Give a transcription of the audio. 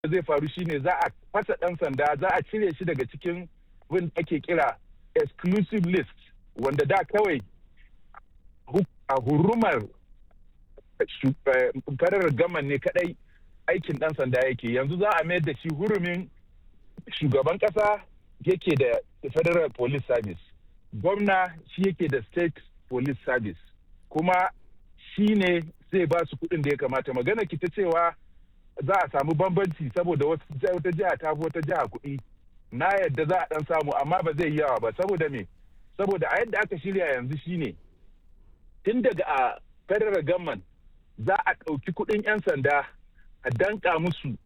da zai faru shine za a fasa ɗan sanda za a cire shi daga cikin wanda ake kira exclusive list wanda da kawai a hurumar farar gaman ne kadai aikin ɗan sanda yake yanzu za a mayar da shi hurumin shugaban ƙasa yake da federal police service gwamna shi yake da state police service kuma shi ne zai ba su kuɗin da ya kamata magana ki ta cewa za a samu bambanci saboda wata jiha ta fi wata jiha kuɗi na yadda za a ɗan samu amma ba zai yi yawa ba saboda me saboda a yadda aka shirya yanzu shine tun daga a federal government za a ɗauki kuɗin 'yan sanda a danka musu